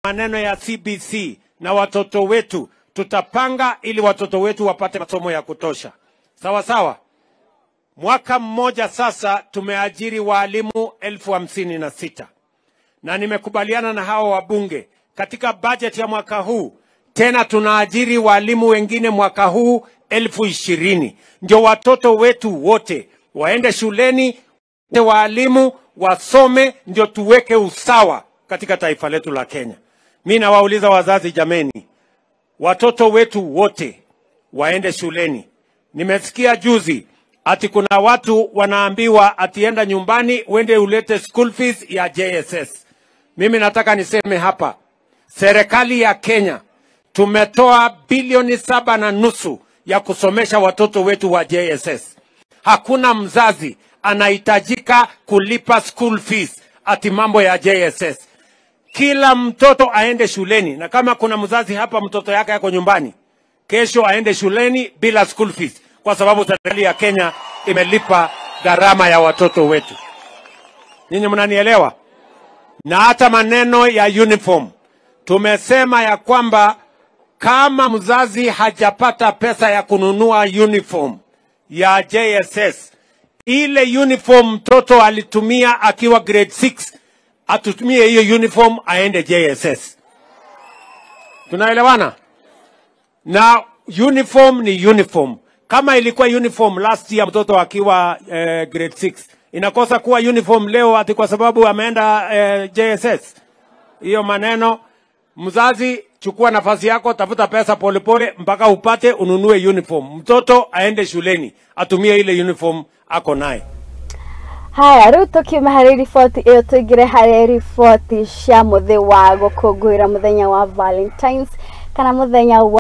maneno ya CBC na watoto wetu, tutapanga ili watoto wetu wapate masomo ya kutosha. Sawa sawa. Mwaka mmoja sasa tumeajiri waalimu elfu hamsini na sita na nimekubaliana na hawa wabunge katika bajeti ya mwaka huu tena tunaajiri walimu wengine mwaka huu elfu ishirini ndio watoto wetu wote waende shuleni, waalimu wasome, ndio tuweke usawa katika taifa letu la Kenya. Mi nawauliza wazazi, jameni, watoto wetu wote waende shuleni. Nimesikia juzi ati kuna watu wanaambiwa atienda nyumbani uende ulete school fees ya JSS. Mimi nataka niseme hapa, serikali ya Kenya tumetoa bilioni saba na nusu ya kusomesha watoto wetu wa JSS. Hakuna mzazi anahitajika kulipa school fees ati mambo ya JSS. Kila mtoto aende shuleni, na kama kuna mzazi hapa mtoto yake yako nyumbani, kesho aende shuleni bila school fees, kwa sababu serikali ya Kenya imelipa gharama ya watoto wetu. Ninyi mnanielewa? Na hata maneno ya uniform tumesema ya kwamba kama mzazi hajapata pesa ya kununua uniform ya JSS, ile uniform mtoto alitumia akiwa grade 6 atutumie hiyo uniform aende JSS. Tunaelewana? Na uniform ni uniform. Kama ilikuwa uniform last year mtoto akiwa eh, grade 6 inakosa kuwa uniform leo ati kwa sababu ameenda eh, JSS. Hiyo maneno mzazi chukua nafasi yako, tafuta pesa polepole mpaka upate ununue uniform. Mtoto aende shuleni atumie ile uniform ako naye. haya rĩu tũkiuma harĩ riboti ĩyo tũingĩre harĩ riboti cia mũthĩ wa gũkũngũĩra mũthenya wa valentines kana mũthenya wa